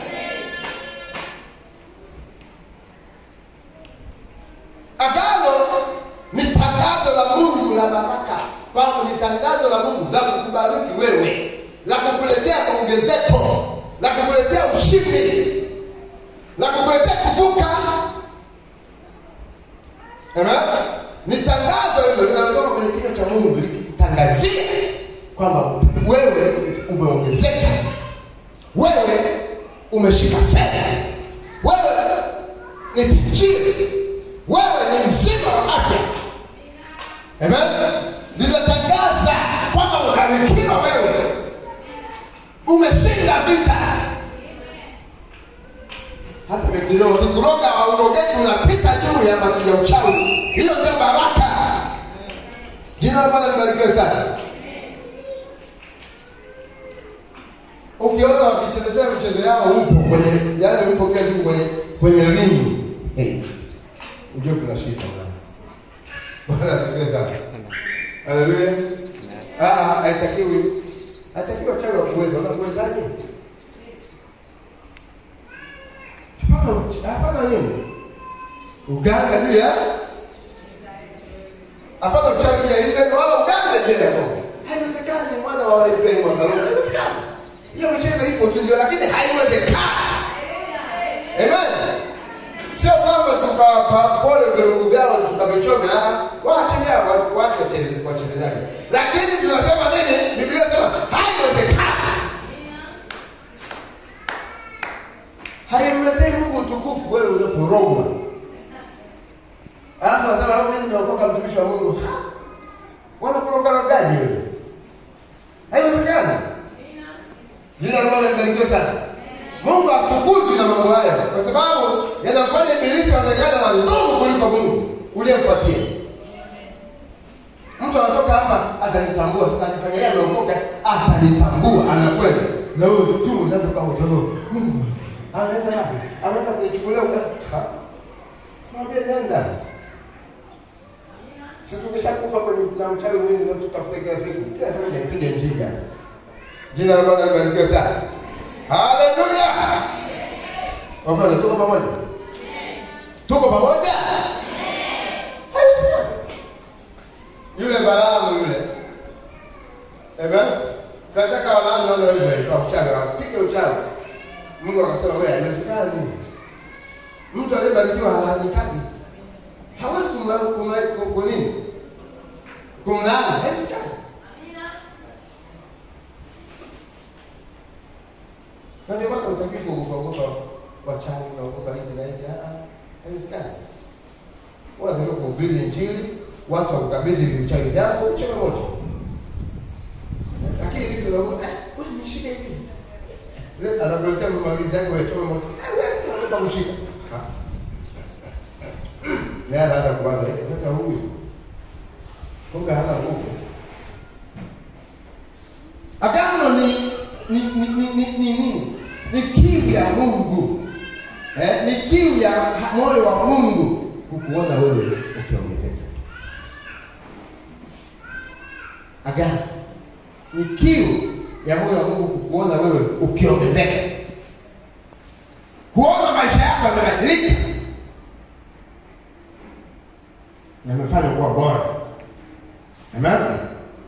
Agano ni tangazo la Mungu la baraka, kwamba ni tangazo la Mungu la kukubariki wewe, la kukuletea ongezeko, la kukuletea ushindi, la kukuletea kuvuka. Amen. Ni tangazo hilo linalotoka kwenye kinywa cha Mungu likitangazia kwamba wewe umeongezeka, wewe umeshika fedha, wewe ni tajiri, wewe Amen. Linatangaza kwamba umebarikiwa wewe, umeshinda vita. Hata kikiroho kikuroga waurogeki unapita juu ya ma- ya uchawi, hiyo ndio baraka. Jina la Bwana libarikiwe sana. Ukiona wakichezea michezo yao upo kwenye, yaani upo kila siku kwenye kwenye ringi, hey, ujue kuna shida bwana. Bwana asifiwe sana. Haleluya. Ah, ah, haitakiwi. Haitakiwi wachawi wakuweza. Unakuwezaje? Hapana, uch- hapana nini? Uganga juu ya hapana uchawi juu ya Israeli wala uganga juu ya Yakobo. Haiwezekani mwana wa Ibrahimu akaroga. Haiwezekani. Hiyo michezo ipo tu ndio, lakini haiwezekani. Amen. Sio kwamba tukawapa pole viungu vyao tukavichome, ah, waache vyao, wa- waache wacheze- wachezaji. Lakini tunasema nini? Biblia inasema haiwezekani. Haimletei Mungu utukufu wewe unaporogwa. Alafu nasema au mimi nimeokoka mtumishi wa Mungu. Ha! Wanakoroga rogaji wewe. Haiwezekani. Jina la Bwana libarikiwe sana. Mungu atukuzwe na mambo hayo kwa sababu yanamfanya ibilisi aonekane na nguvu kuliko Mungu uliyemfuatia. Mtu anatoka hapa atanitambua sasa, ajifanya yeye ameokoka, atanitambua, anakwenda na wewe tu unaweza kama ujao Mungu anaenda wapi? Anaenda kunichukulia uka ha? Mwambie nenda. Si tumeshakufa kwenye na mchawi mwingi na tutafuta kila siku. Kila siku naipiga injili hapa. Jina la Bwana libarikiwe sana. Haleluya. Wapenda tuko pamoja? Tuko pamoja? Haleluya. Yule Balaamu yule. Amen. Sadaka walaani wana wa Israeli kwa uchawi, wapige uchawi. Mungu akasema wewe haiwezekani. Mtu aliyebarikiwa halaanikagi. Hawezi kumla kumla kwa nini? Kumlaani haiwezekani. Na ndio maana utaki kuogopa wachawi na kuogopa hivi na hivi. Ah, ah, haiwezekani. Wanataka kuhubiri Injili, watu wakukabidhi vichawi vyako, uchome moto. Lakini hivi ndio eh, wewe nishike hivi. Leo anakuletea maulizi yako ya chome moto. Eh, wewe unataka kushika. Ha. Naye anaanza kuwaza, eh, sasa huyu kumbe hana nguvu. Agano ni ni ni ni ni ni nini? Ni kiu ya Mungu. Eh, ni kiu ya ha- moyo wa Mungu kukuona wewe ukiongezeka. Agano ni kiu ya moyo wa Mungu kukuona wewe ukiongezeka, kuona maisha yako yamebadilika, yamefanywa kuwa bora. Amen.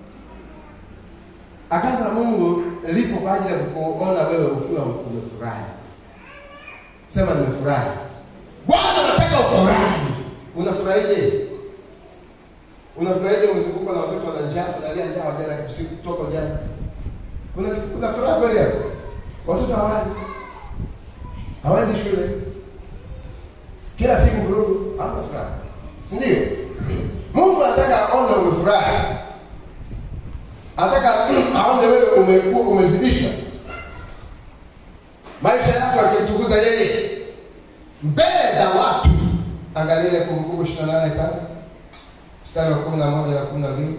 Agano la Mungu lipo kwa ajili ya kukuona wewe ukiwa umefurahi. Sema nimefurahi. Bwana anataka ufurahi. Unafurahije? Unafurahije umezungukwa na watoto wana njaa, unalia njaa wajana usiku kutoka jana. Una una furaha kweli hapo? Watoto hawali. Hawaendi shule. Kila siku vurugu, hamna furaha. Si ndio? Mungu anataka aone umefurahi. Anataka aone wewe umekuwa umezidishwa. Maisha yako yakimtukuza yeye mbele za watu. Angalia ile Kumbukumbu 28 pale mstari wa kumi na moja na kumi na mbili.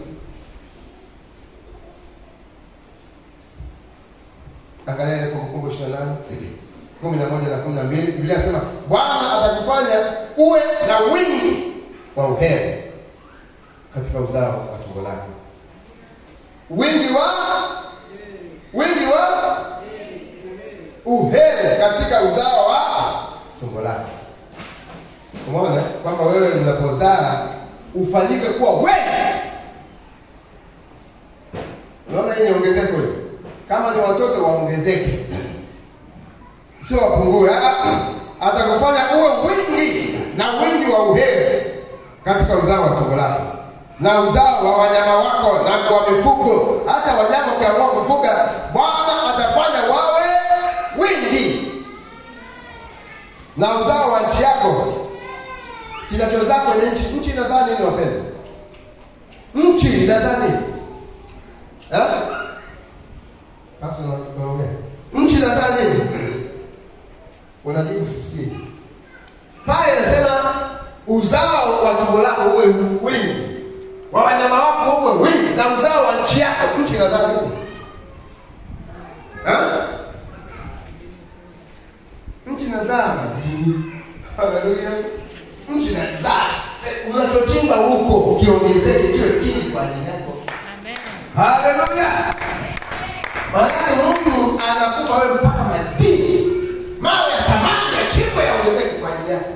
Angalia ile Kumbukumbu 28 kumi na moja na kumi na mbili. Biblia inasema Bwana atakufanya uwe na wingi wa uheri katika uzao wa tumbo lako. Wingi wa wingi wa uheri katika uzao wa tumbo lako. Umeona kwamba wewe unapozaa ufanyike kuwa wengi. Unaona hii ni ongezeko hili. Kama ni watoto waongezeke, sio wapungue. Ah, ah. Atakufanya uwe wingi na wingi wa uheri katika uzao wa tumbo lako na uzao wa wanyama wako na kwa mifugo. Hata wanyama ukiamua kufuga, Bwana atafanya wawe wingi na uzao wa nchi yako kinachozaa kwenye nchi. Nchi inazaa nini wapendwa? nchi inazaa nini? Eh? Sasa unaongea nchi inazaa nini? Unajibu sisikii. Pale inasema uzao wa tumbo lako uwe wingi, wa wanyama wako uwe wingi, na uzao wa nchi yako. Nchi inazaa nini? Eh? Nchi inazaa madini. Haleluya. Nchi inazaa unachochimba huko ukiongezeke kiwe kingi kwa ajili yako. Amen. Haleluya. Maanake Mungu anakupa wewe mpaka madini, mawe ya thamani ya chimbo yaongezeke kwa ajili yako.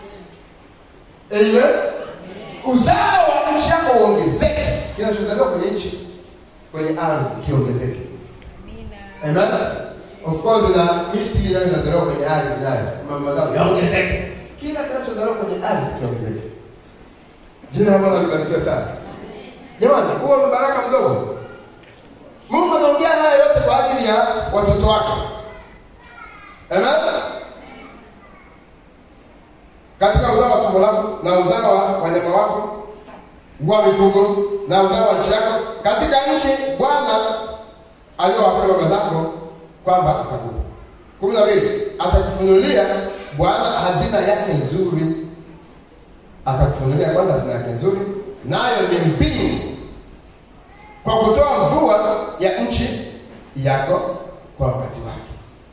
Amen. Uzao wa nchi yako uongezeke, kinachozaliwa kwenye nchi, kwenye ardhi kiongezeke. Amina. Amen. Of course na miti inayo inazaliwa kwenye ardhi nayo ma- mazao yaongezeke. Kila kinachozaliwa kwenye ardhi kiongezeke. Jina la Bwana libarikiwe sana. Jamani, huo ni baraka mdogo. Mungu anaongea haya yote kwa ajili ya watoto wake. Amen. Katika uzao wa tumbo lako na uzao wa wanyama wako wa mifugo na uzao wa nchi yako katika nchi Bwana aliyowapea baba zako kwamba atakupa. kumi na mbili atakufunulia Bwana hazina yake nzuri, atakufunulia Bwana hazina yake nzuri, nayo ni mbingu, kwa kutoa mvua ya nchi yako kwa wakati wake.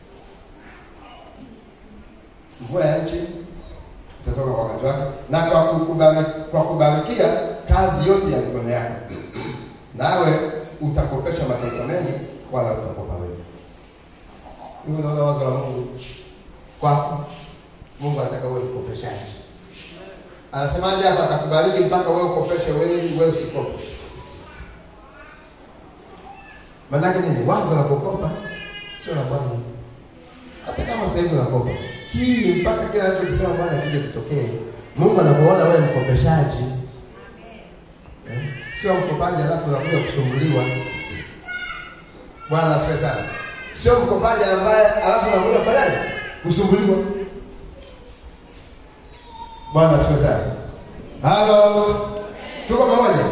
Mvua ya nchi itatoka kwa wakati wake, na kwa kukubali, kwa kubarikia kazi yote ya mikono yako, nawe utakopesha mataifa mengi, wala utakopa wewe. Hiyo unaona wazo la Mungu kwako. Mungu anataka uwe mkopeshaji. Anasemaje hapa? Atakubariki mpaka wewe ukopeshe wengi, wewe usikope. Maanake nini? Wazo la kukopa sio la Bwana. Hata kama sasa hivi unakopa, hii mpaka kila anachokisema Bwana kije kutokee. Mungu anakuona wewe mkopeshaji, eh? sio mkopaji alafu unakuja kusumbuliwa. Bwana asifiwe sana. Sio mkopaji ambaye alafu unakuja kufanyaje? Kusumbuliwa. Bwana asifiwe sana. Halo, tuko pamoja?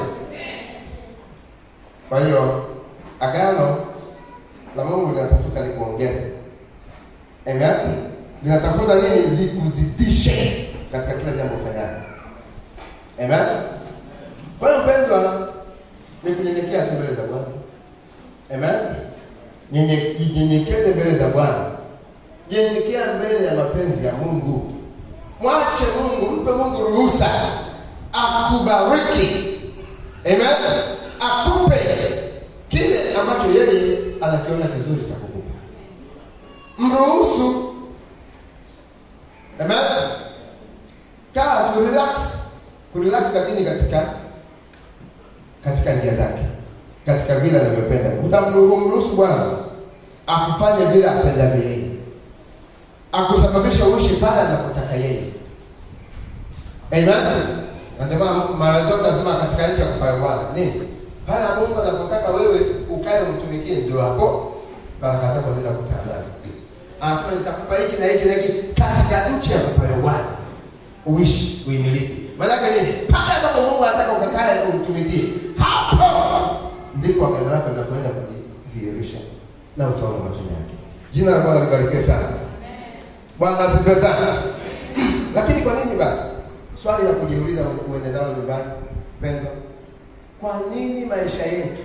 Kwa hiyo agano la Mungu linatafuta likuongeze. Amen. Linatafuta nini? Likuzidishe katika kila jambo ufanyalo. Amen. Kwa hiyo mpendwa, ni kunyenyekea tu mbele za Bwana. Amen. Nyenye- Jinyenyekeze mbele za Bwana. Nyenyekea mbele ya mapenzi ya Mungu. Mwache Mungu, mpe Mungu ruhusa akubariki. Amen. Akupe kile ambacho yeye anakiona kizuri cha kukupa. Mruhusu. Amen. Kaa tu relax. Kurelax lakini katika katika njia zake, katika vile anavyopenda. Utamruhusu Bwana akufanye vile apendavyo yeye, akusababisha uishi pale anapotaka yeye. Amen. Na ndio maana mara zote nasema katika nchi ya kupayo Bwana nini, pale Mungu anapotaka wewe ukae umtumikie, ndio hapo baraka zako zinaenda kukutana nazo. Anasema nitakupa hiki na hiki na hiki katika nchi ya kupayo Bwana, uishi uimiliki. Maanake nini? Pale ambapo Mungu anataka ukakae umtumikie, hapo ndipo agano lako linakwenda kujidhihirisha na utaona matunda yake. Jina la Bwana libarikiwe sana. Bwana asifiwe sana. Lakini kwa nini basi? Swali la kujiuliza uende nalo nyumbani, pendwa, kwa nini maisha yetu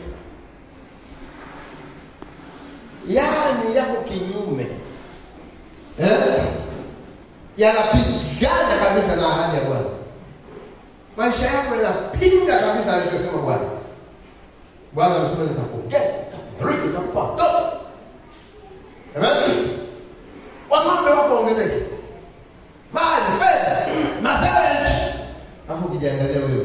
yani yako kinyume eh? yanapigana kabisa na ahadi ya Bwana. Maisha yako yanapinga kabisa alichosema Bwana. Bwana amesema nitakuongeza, nitakubariki, nitakupa watoto. Amen. Wang'ombe wako ongezeke, mali, fedha, mazao ya nchi. Alafu ukijiangalia wewe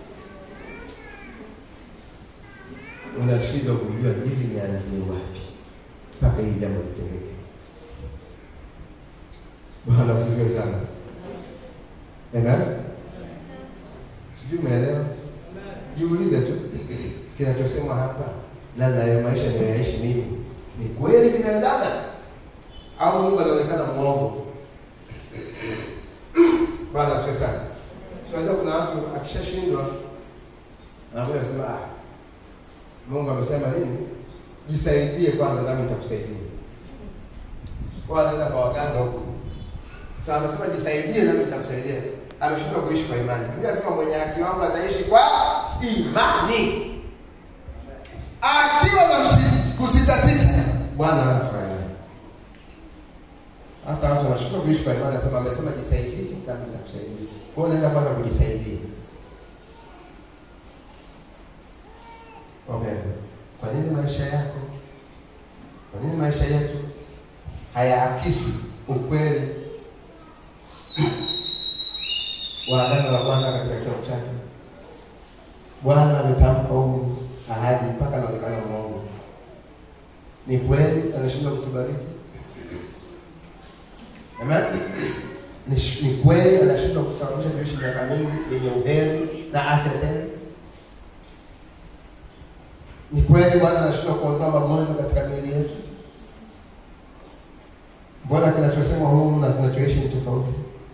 unashindwa kujua hivi nianzie wapi mpaka hili jambo litendeke. Bwana asifiwe sana. Amen. Sijui umeelewa? Jiulize tu kinachosemwa hapa na nayo maisha ninayoishi mimi ni kweli vinaendana au Mungu anaonekana mwongo? Bwana asifiwe sana. Tunajua kuna watu akishashindwa anakuja kusema ah, Mungu amesema nini? Jisaidie kwanza, nami nitakusaidia. Kwa anaenda kwa waganga huko. Sasa amesema jisaidie, nami nitakusaidia. Ameshindwa kuishi kwa imani. Biblia inasema mwenye haki wangu ataishi kwa imani. Akiwa na msi- kusitasita, Bwana anafurahi naye. Sasa watu wanashindwa kuishi kwa imani, anasema amesema jisaidie, nami nitakusaidia. Kwa hiyo unaenda kwanza kujisaidia. Wapendwa, kwa nini maisha yako, kwa nini maisha yetu hayaakisi ukweli wa agano la Bwana katika kitabu chake? Bwana ametamka huu ahadi mpaka anaonekana mwongo. Ni kweli anashindwa kutubariki? Amen. Ni, sh- ni kweli anashindwa kusababisha tuishi miaka mingi yenye uheri na afya tena? Ni kweli Bwana anashindwa kuondoa magonjwa katika miili yetu? Mbona kinachosema humu na kinachoishi ni tofauti?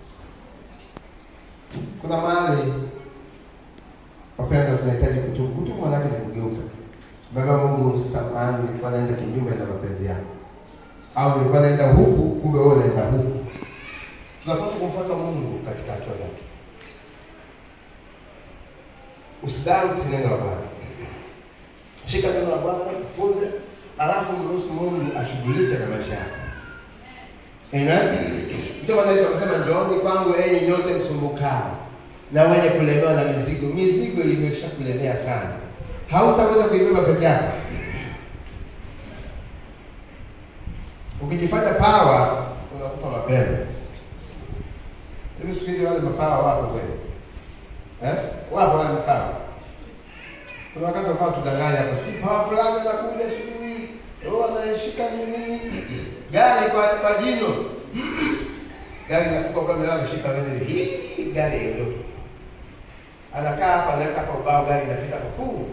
Kuna mahali wapendwa, tunahitaji kutubu. Kutubu manake ni kugeuka. Baba Mungu, samahani, nilikuwa naenda kinyume na mapenzi yako, au nilikuwa naenda huku, kumbe wewe unaenda huku. Tunapaswa kumfuata Mungu katika hatua zake. Usidau neno la Bwana. Shika neno la Bwana, jifunze, alafu mruhusu Mungu ashughulike na maisha yako. Amen. Ndio maana Yesu akasema njooni kwangu enyi nyote msumbukao na wenye kulemewa na mizigo. Mizigo imesha kulemea sana, hautaweza kuibeba peke yako. Ukijifanya pawa unakufa mapema. Hivi siku hizi wale mapawa wako kweli? Eh? Wapo wale mapawa. Kuna wakati wakawa tudanganya hapa, sijui pawa fulani anakuja sijui oh, anashika nini gari kwa kwa jino gari nafuka kwa mimi ameshika wewe hii gari hiyo anakaa hapa anaweka hapa ubao gari inapita kwa kuu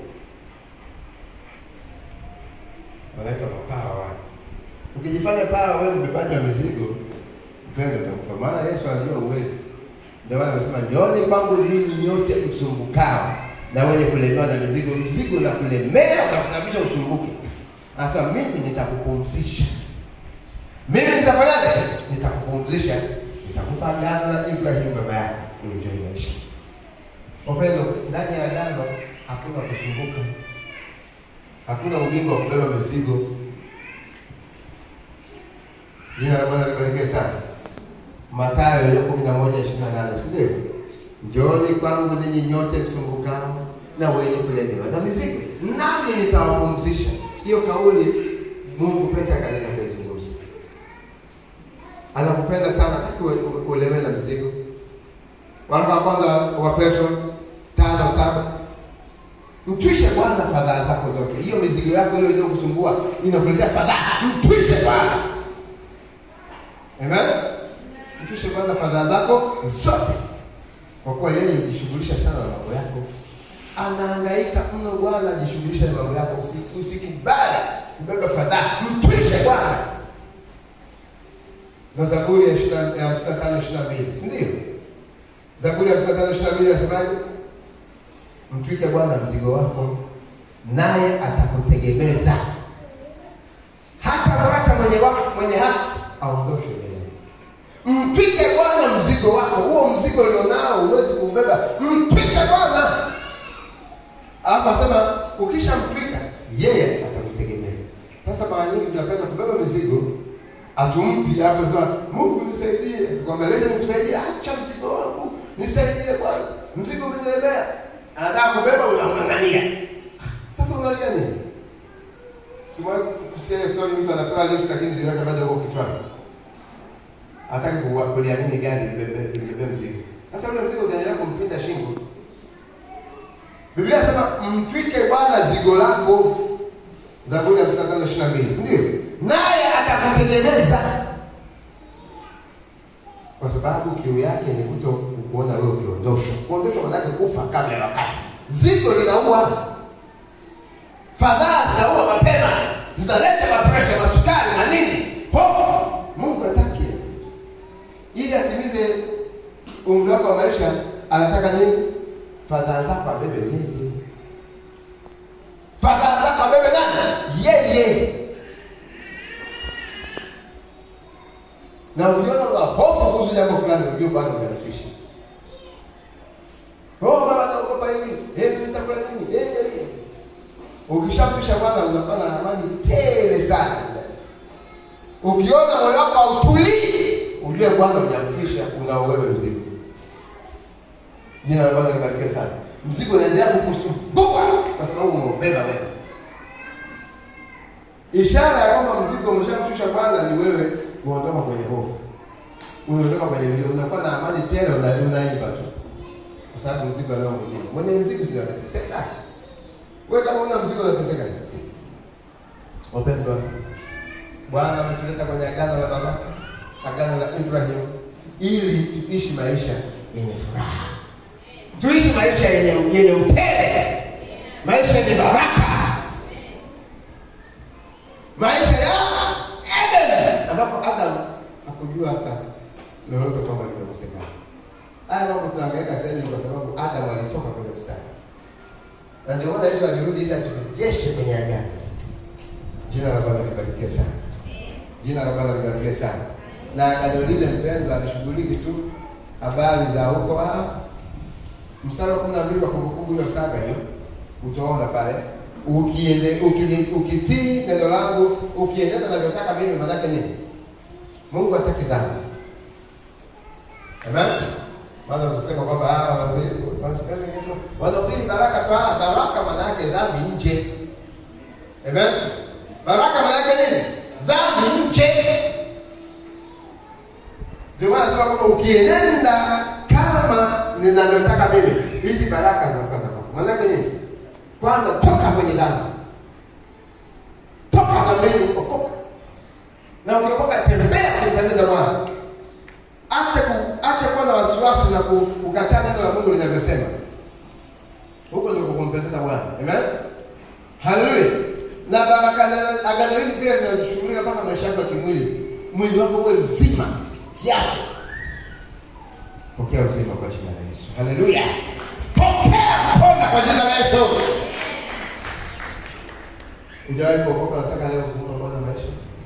wanaitwa mapawa wale ukijifanya pawa wewe mbebaji wa mizigo mpendo utakufa maana Yesu anajua uwezi ndio maana anasema njooni kwangu ninyi nyote msumbukao na wenye kulemewa na mizigo mzigo na kulemea unakusababisha usumbuke sasa mimi nitakupumzisha mimi nitafanyaje? Nitakupumzisha, nitakupa agano la Ibrahim baba yako, uenjoy maisha. Wapendwa, ndani ya agano hakuna kusumbuka, hakuna ujinga wa kubeba mizigo. Jina la Bwana libarikiwe sana. Mathayo hiyo kumi na moja ishirini na nane si ndio? Njooni kwangu ninyi nyote msumbukao na wenye kulemewa na mizigo, nami nitawapumzisha. Hiyo kauli Mungu peke yake anaweza kuizungumza. Anakupenda sana, hataki ue- ue- ulewe na mizigo. Waraka wa kwanza wa Petro tano saba mtwishe Bwana fadhaa zako zote. Hiyo mizigo yako hiyo iliyokusumbua inakuletea fadhaa, mtwishe Bwana. Amen. Mtwishe Bwana fadhaa zako zote, kwa kuwa yeye hujishughulisha sana na mambo yako. Anahangaika mno Bwana, ajishughulisha na mambo yako. Usi- Usikubali kubeba fadhaa, mtwishe Bwana na Zaburi ya ishirini na- ya hamsini na tano ishirini na mbili si ndio? Zaburi ya hamsini na tano ishirini na mbili inasemaje? Mtwike Bwana mzigo wako, naye atakutegemeza. Hata mwacha mwenye wako mwenye haki aondoshwe mbele. Mtwike Bwana mzigo wako, huo mzigo ulionao huwezi kuubeba, mtwike Bwana. Alafu asema ukishamtwika yeye atakutegemeza. Sasa mara nyingi tunapenda kubeba mizigo atumpi alafu sema Mungu nisaidie. Tukwambia leta nikusaidie, acha mzigo wangu, nisaidie Bwana, mzigo umenilemea. Anataka kubeba, unamng'ang'ania. Sasa unalia nini? Simewahi kusikia ile story, mtu anapewa lift lakini mzigo wake bado uko kichwani, hataki kuwa- kuliamini gari libebe libebe mzigo. Sasa ule mzigo utaendelea kumpinda shingo. Biblia inasema mtwike Bwana zigo lako, Zaburi ya 55 22, si ndio? Naye atakutegemeza, kwa sababu kiu yake ni kuto kuona wewe ukiondoshwa. Kuondoshwa maanake kufa kabla ya wakati. Zigo linaua, fadhaa zinaua mapema, zinaleta mapresha, masukari na nini, hofu. Mungu hataki ili atimize umri wako wa maisha, anataka nini? Fadhaa zako abebe yeye. fadhaa zako abebe nani? Yeye. Na ukiona una hofu kuhusu jambo fulani, ujue Bwana umelikisha. Oh, baba naogopa hivi. Eh, nitakula nini? Eh, eh, eh. Ukishampisha Bwana unakuwa na amani tele sana. Ukiona moyo wako hautulii, ujue Bwana hujampisha, unao wewe mzigo. Jina la Bwana libarikiwe sana. Mzigo unaendelea kukusumbua kwa sababu umeubeba wewe. Ishara ya kwamba mzigo umeshamshusha Bwana ni wewe kuondoka kwenye hofu, unaondoka kwenye vilio, unakuwa na amani tele, una- unaimba tu, kwa sababu mzigo leo mwingine. Mwenye mzigo sio anateseka. Wewe kama una mzigo unateseka nini? Wapendwa, Bwana ametuleta kwenye agano la baba, agano la Ibrahim, ili tuishi maisha yenye furaha, tuishi maisha yenye yenye utele, maisha yenye baraka, maisha ya Eden, ambapo Adam hakujua hata lolote kwamba limekosekana. Haya mambo tunaangaika sasa hivi kwa sababu Adam alitoka kwenye mstari, na ndio maana Yesu alirudi ili aturejeshe kwenye agano. Jina la Bwana libarikiwe sana. Jina la Bwana libarikiwe sana. Na agano lile mpendwa, alishughuliki tu habari za huko ah, mstari wa kumi na mbili wa Kumbukumbu hiyo saba hiyo utaona pale, ukiende ukili- ukitii neno langu ukiendeza navyotaka mimi, maanake nini? Mungu hataki dhambi. Amen. Maana kusema kwamba ah, wanahubiri wanahubiri baraka tu, ah, baraka maana yake dhambi nje. Amen. Baraka maana yake nini? Dhambi nje. Ndio maana nasema kwamba ukienenda kama ninavyotaka mimi, hizi baraka zinakuwa za kwako. Maana yake nini? Kwanza toka kwenye dhambi, toka dhambini, okoka, na ukiokoka, tembea kumpendeza Bwana. Acha ku, acha kuwa na wasiwasi na ku- kukataa neno la Mungu linavyosema. Huko ndio kumpendeza Bwana. Amen. Haleluya. Na baraka na agano hili pia linashughulika mpaka maisha yako ya kimwili. Mwili wako uwe mzima kiasi. Pokea uzima kwa jina la Yesu. Haleluya. Pokea pona kwa jina la Yesu. Hujawahi kuokoka, nataka leo kumpa Bwana maisha.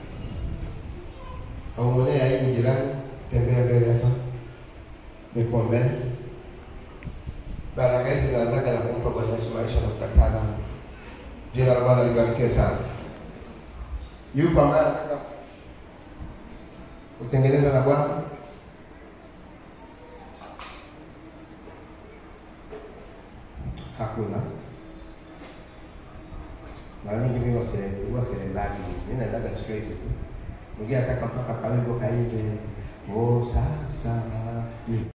Aumwonee aibu jirani, tembea mbele hapa. Nikuombee. Baraka hizi zinaanzaga na kumpa Bwana Yesu maisha na kukataa dhambi. Jina la Bwana libarikiwe sana. Yuko ambaye anataka kutengeneza na Bwana? Hakuna. Mara nyingi mimi wase- huwa siendagi, mimi naendaga straight tu. Mwingine anataka mpaka kawimbo kaimbe, oh sasa ni